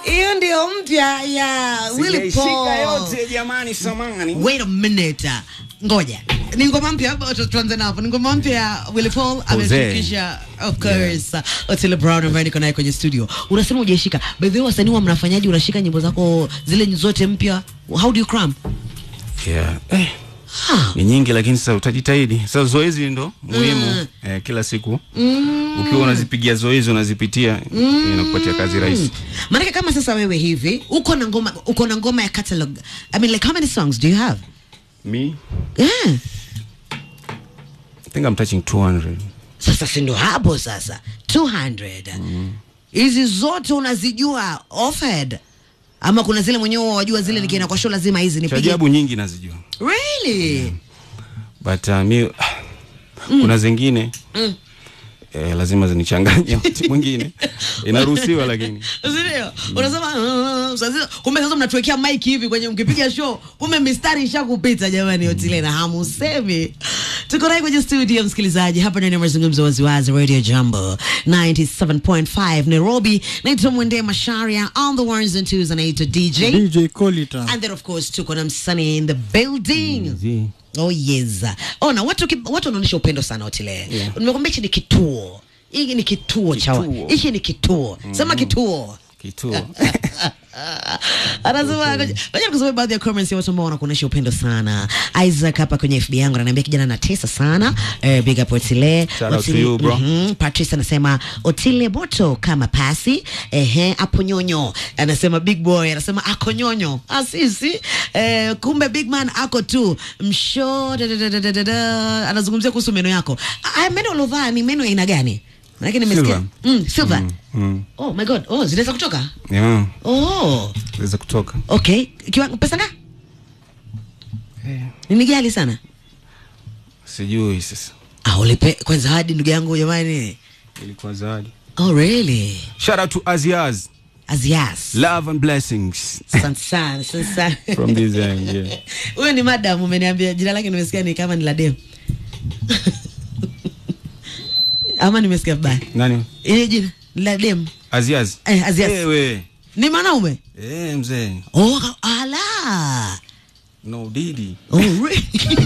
hiyo ndio mpya ya Willy Sijaishika Paul. yote jamani, samani. Wait a minute. Ngoja. Ni ngoma mpya hapo tu- tuanze na hapo. Ni ngoma mpya ya Willy Paul ameshirikisha of course Otile Brown ambaye niko naye kwenye studio. Unasema hujaishika. By the way wasanii wa mnafanyaji unashika nyimbo zako zile zote mpya? How do you cram? Yeah. Eh, Ha. ni nyingi lakini sasa utajitahidi. Sasa zoezi ndo muhimu eh, kila siku ukiwa unazipigia zoezi unazipitia inakupatia kazi rahisi. Maana kama sasa wewe hivi uko na ngoma uko na ngoma ya catalog. I mean like how many songs do you have? Me, Yeah. I think I'm touching 200. Sasa si ndo hapo sasa 200 hizi zote unazijua offhead ama kuna zile mwenyewe wajua zile nikienda kwa show lazima hizi Cha nipige ajabu nyingi nazijua. really But uh, mi kuna zingine eh, lazima zinichanganye wakati mwingine. Inaruhusiwa lakini. Sindio? Unasema "Ah, sasa kumbe sasa mnatuwekea mic hivi kwenye mkipiga show, kumbe mistari ishakupita jamani, Otile na hamusemi. Tuko naye kwenye studio msikilizaji, hapa ndani ya mazungumzo waziwazi Radio Jambo 97.5 Nairobi. Naitwa Mwende Masharia on the ones and twos, anaitwa DJ DJ Colita. and then of course tuko na msanii in the building. Zi. Oh yes. Oh na watu ki- watu wanaonyesha upendo sana Otile. Yeah. Nimekwambia hichi ni kituo. Hiki ni kituo cha wa- Kituo. hiki ni kituo. Sema kituo. Kituo. Anasema ngoja ngoja nikusomee baadhi ya comments ya watu ambao wanakuonyesha upendo sana. Isaac hapa kwenye FB yangu ananiambia kijana anatesa sana. Eh, big up Otile. Shout out to you, bro. Mhm. Patrice anasema Otile moto kama pasi. Ehe, hapo nyonyo. Anasema big boy anasema ako nyonyo. Asisi. Eh, kumbe big man ako tu. Msho da, da, da, da, da, da, da. Anazungumzia kuhusu meno yako. Ah, meno ulovaa ni meno ya aina gani? Maana nimesikia. Silver. Mm, silver. Mm. Oh my god. Oh, zinaweza kutoka? Yeah. Oh. Weza kutoka. Okay, kiwango pesa nga? Ni ghali sana. Sijui sasa. Ah, ulipe kwanza hadi ndugu yangu jamani. Ilikuwa zawadi. Oh really? Shout out to Aziaz. Azias. Love and blessings Asante sana, asante sana. from this end. Yeah. Huyo ni madam umeniambia jina lake nimesikia ni kama ni la dem. Ama nimesikia vibaya. Nani? Ile jina ni la dem. Aziaz. Eh, Aziaz. Ewe. Ni mwanaume? Eh, mzee. Oh, ala. No Didi. Oh, really?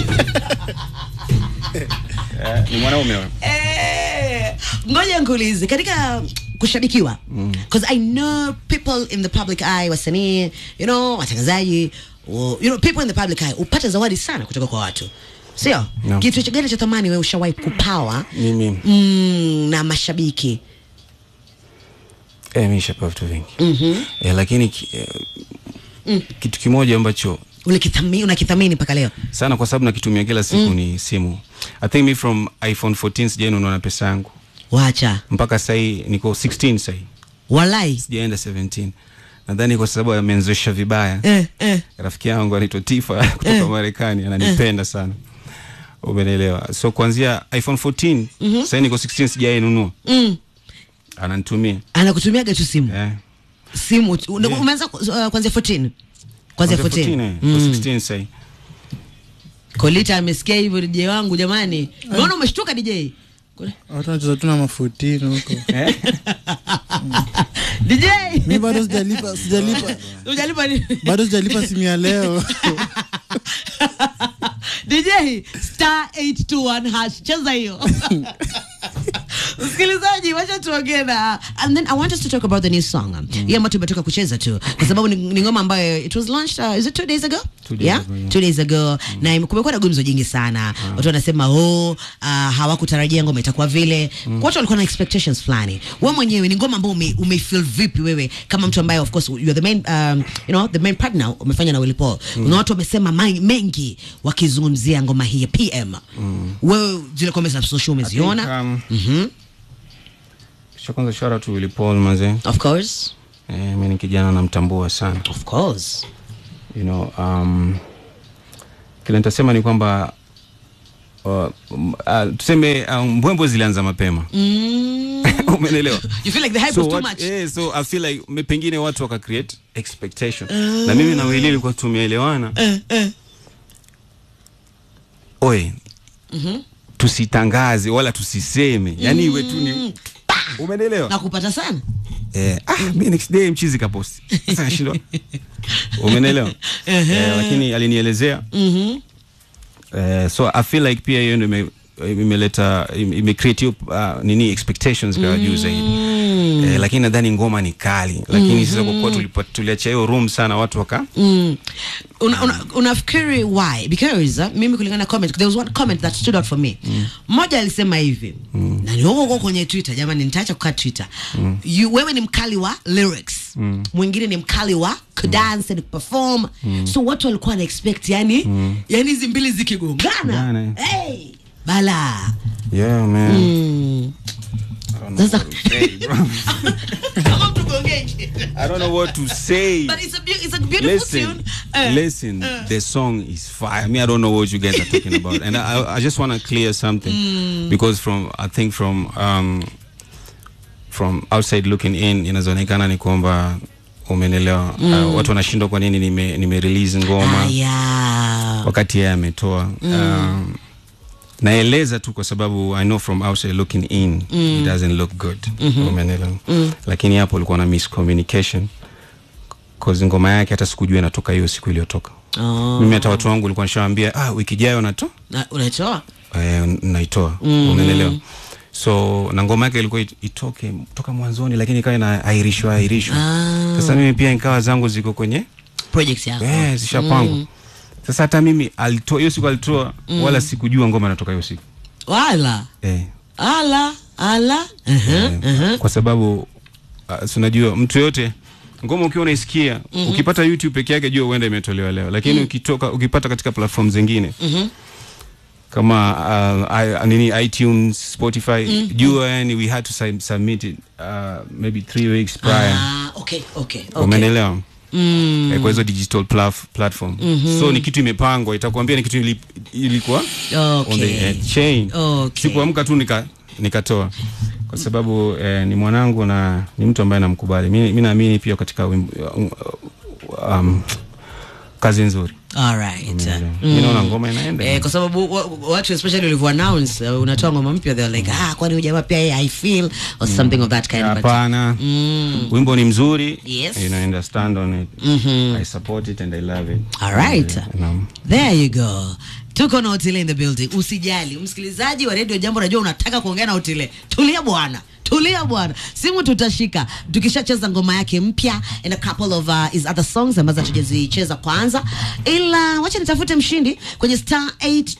Eh, ni mwanaume wewe. Eh, ngoja nkuulize katika kushabikiwa because i know people in the public eye wasanii you know watangazaji wa- you know people in the public eye upate zawadi sana kutoka kwa watu sio No. kitu cha gani cha thamani wewe ushawahi kupawa Mimi. mm, na mashabiki Eh, mimi nishapewa vitu vingi. Eh, lakini ki, eh, kitu kimoja ambacho ulikithamini unakithamini mpaka leo sana kwa sababu nakitumia kila siku ni simu. I think me from iPhone 14 sijainunua na pesa yangu. wacha Mpaka sasa hii niko 16 sasa hii. walai Sijaenda 17. Nadhani kwa sababu amenzoesha vibaya. eh, eh. rafiki yangu anaitwa Tifa kutoka Marekani ananipenda sana umenielewa so kuanzia iphone 14 mm sasa niko 16 sijainunua Mm. ananitumia anakutumiaga tu simu eh. simu tu. Una- umeanza ku- uh, kuanzia 14 kuanzia 14 14 mm. 16 sasa Kolita amesikia hivyo DJ wangu jamani. Unaona umeshtuka DJ? Kule- Watu wanacheza tu na mafutini huko. DJ. Mi bado sijalipa, sijalipa. Hujalipa nini? Bado sijalipa simu ya leo. DJ star 821 hash cheza hiyo. Msikilizaji, wacha tuongee na and then I want us to talk about the new song. Hii ambayo tumetoka kucheza tu kwa sababu ni, ni ngoma ambayo it was launched uh, is it two days ago? Two days yeah? ago, yeah. Two days ago na ime- kumekuwa na gumzo jingi sana. Watu wanasema oh, uh, hawakutarajia ngoma itakuwa vile. Watu walikuwa na expectations fulani. Wewe mwenyewe ni ngoma ambayo ume, ume feel vipi wewe kama mtu ambaye of course you are the main um, you know the main partner umefanya na Willy Paul. Kuna watu wamesema mai- mengi wakizungumzia ngoma hii ya PM. Wewe zile comments na social umeziona? um, Mhm. cha kwanza shout out to Willy Paul mazee Of course. eh, mimi ni kijana namtambua sana Of course. you know um, kile nitasema ni kwamba uh, um, uh, tuseme um, mbwembwe zilianza mapema Mm. umenelewa You feel like the hype so was too what, much. eh, so I feel like me- pengine watu waka create expectation na mimi na Willy ilikuwa tumeelewana Eh, eh. oe tusitangaze wala tusiseme yani iwe tu ni umenelewa Nakupata sana. eh, ah, mi next day mchizi kaposti sasa nashindwa umenelewa eh, lakini alinielezea Mhm. eh, so i feel like pia hiyo ndio ime- imeleta ime ime create hiyo, uh, nini expectations kwa juu zaidi eh, lakini nadhani ngoma ni kali lakini sasa kwa kuwa tulipa- tuliachia hiyo room sana watu waka Mm. Una, una, unafikiri why because uh, mimi kulingana na comment there was one comment that stood out for me mmoja alisema hivi na ni huko huko kwenye twitter jamani nitaacha kukaa twitter you, wewe ni mkali wa lyrics mwingine ni mkali wa kudance and perform so watu walikuwa na expect yani yani hizi mbili zikigongana Gana. hey, bala yeah man mm. I don't know Sasa- what to say, bro. Kama mtugongeje. I don't know what to say but it's a, beau- it's a beautiful listen, tune Eh, listen. the song is fire. I mean, I don't know what you guys are talking about, and I, I just want to clear something because from I think from um, from outside looking in, inazoonekana ni kwamba umenelewa. Uh, watu wanashindwa kwa nini nime, nime release ngoma Aya. wakati yeye ametoa um, naeleza tu kwa sababu i know from outside looking in it doesn't look good umeelewa lakini hapo ulikuwa na miscommunication cause ngoma yake hata sikujua inatoka hiyo siku iliyotoka Oh. mimi hata watu wangu ulikuwa nishawambia ah, wiki ijayo nato Na- unatoa eh, naitoa umeelewa so na ngoma yake ilikuwa it- itoke toka mwanzoni lakini ikawa inaahirishwa ahirishwa Ah. sasa mimi pia nikawa zangu ziko kwenye project yako Eh, zishapangwa sasa hata mimi alitoa hiyo siku alitoa wala sikujua ngoma inatoka hiyo siku wala eh, ala ala uh-huh, uh-huh. kwa sababu uh, si unajua mtu yote ngoma ukiwa unaisikia ukipata youtube peke yake jua huenda imetolewa leo lakini ukitoka ukipata katika platform zingine kama uh, I, nini itunes spotify jua yani we had to sub- submit it uh, maybe three weeks prior Ah, okay, okay, okay. umenelewa Mm. eh, kwa hizo digital plaf, platform so ni kitu imepangwa itakuambia ni kitu ili, ilikuwa on the Okay. eh, chain Okay. sikuamka tu nika nikatoa kwa sababu eh, ni mwanangu na ni mtu ambaye namkubali mi mi naamini pia katika wimbo- um, kazi nzuri All right. mi naona ngoma inaenda Eh, kwa sababu wa- wa- watu especially ulivyo announce uh, unatoa ngoma mpya they were like ah kwani huyu jamaa pia yeye I feel or something of that kind but hapana Mm. wimbo ni mzuri Yes. you know, and I stand on it Mhm. I support it and I love it All right. Eh, naam. There you go. Tuko na Otile in the building. Usijali, msikilizaji wa Radio Jambo, najua unataka kuongea na Otile. Tulia bwana. Tulia bwana, simu tutashika tukishacheza ngoma yake mpya and a couple of uh, his other songs ambazo hatujazicheza kwanza, ila wacha nitafute mshindi kwenye star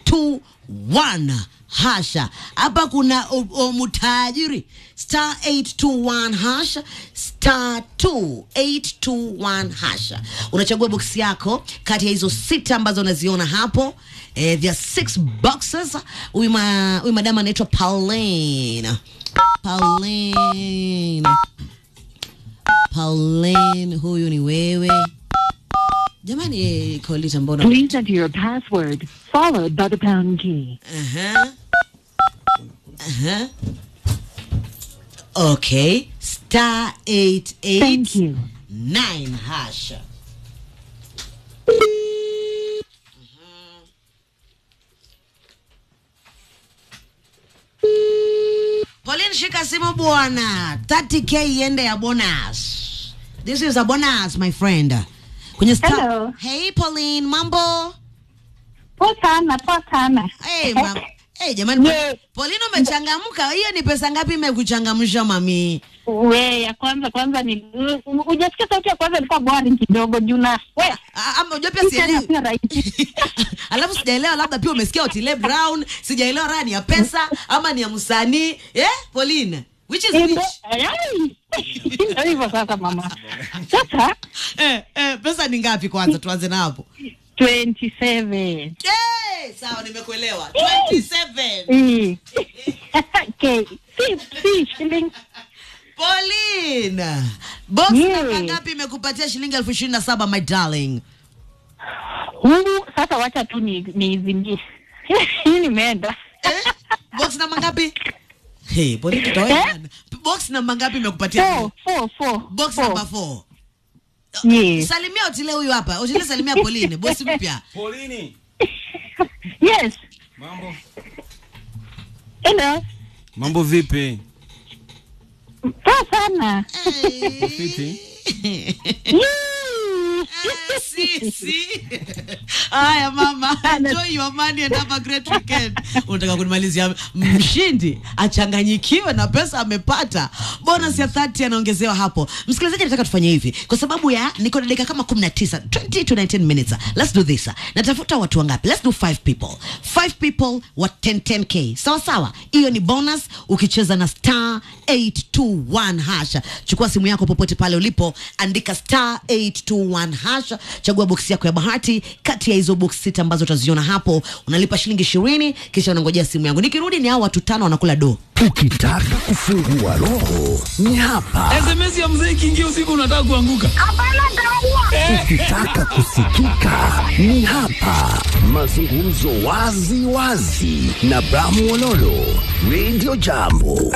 821 hasha. Hapa kuna o- o- mutajiri star 821 hasha star 2821 hasha. Unachagua boksi yako kati ya hizo sita ambazo unaziona hapo. Eh, there are six boxes. Huyu ma, huyu madama anaitwa Pauline. Pauline. Pauline, huyu ni wewe. Jamani, eh, Kolita mbona? Please enter your password followed by the pound key. Aha. Aha. Okay. Star 88 Thank you. 9 hasha. Pauline, shika simu bwana. 30k iende ya bonus. This is a bonus my friend. Kwenye star. Hello. Hey Pauline, mambo? Poa sana, poa sana. Hey, ma hey, jamani Yeah. Pauline umechangamka. Hiyo ni pesa ngapi imekuchangamsha mami? We, ya kwanza kwanza ni hujasikia sauti ya kwanza ilikuwa boring kidogo juu na we Ah, Ama unajua pia hii tena sielewi. sio rahisi. Alafu sijaelewa labda pia umesikia Otile Brown, sijaelewa raha ni ya pesa ama ni ya msanii. Eh, Pauline, which is Ndio- which? Ai, ndio hivyo sasa mama. Sasa Eh, eh, pesa ni ngapi kwanza tuanze na hapo. 27. Eh, sawa nimekuelewa. 27. Mm. Okay. Si, si shilling. Pauline. Box Yeah. namba ngapi imekupatia shilingi elfu ishirini na saba my darling? Huu sasa wacha tu ni niizimie. Hii nimeenda. Eh? Box namba ngapi? Hey, Pauline tutaona. Box namba ngapi imekupatia? Four, four, four. Box four. number 4. Yes. Salimia Otile huyu hapa. Otile salimia Pauline, bosi mpya. Paulini, Yes. mambo Hello. mambo vipi Poa sana. Fiti. Sisi. Haya mama, enjoy your money and have a great weekend. Unataka kunimalizia mshindi achanganyikiwe na pesa amepata. Bonus ya 30 anaongezewa hapo. Msikilizaji, nataka tufanye hivi kwa sababu ya niko na dakika kama 19, 20 to 19 minutes. Let's do this. Natafuta watu wangapi? Let's do 5 people. 5 people wa 10 10k. Sawa sawa. Hiyo ni bonus ukicheza na star 821 hasha. Chukua simu yako popote pale ulipo, andika star 821 hasha, chagua boksi yako ya bahati kati ya hizo boksi sita ambazo utaziona hapo. Unalipa shilingi ishirini, kisha unangojea simu yangu. Nikirudi ni hao watu tano wanakula do. Ukitaka kufungua roho ni hapa. SMS ya mzee ikiingia usiku unataka kuanguka. Ukitaka kusikika ni hapa. Mazungumzo wazi wazi na Bramu Ololo, Radio Jambo.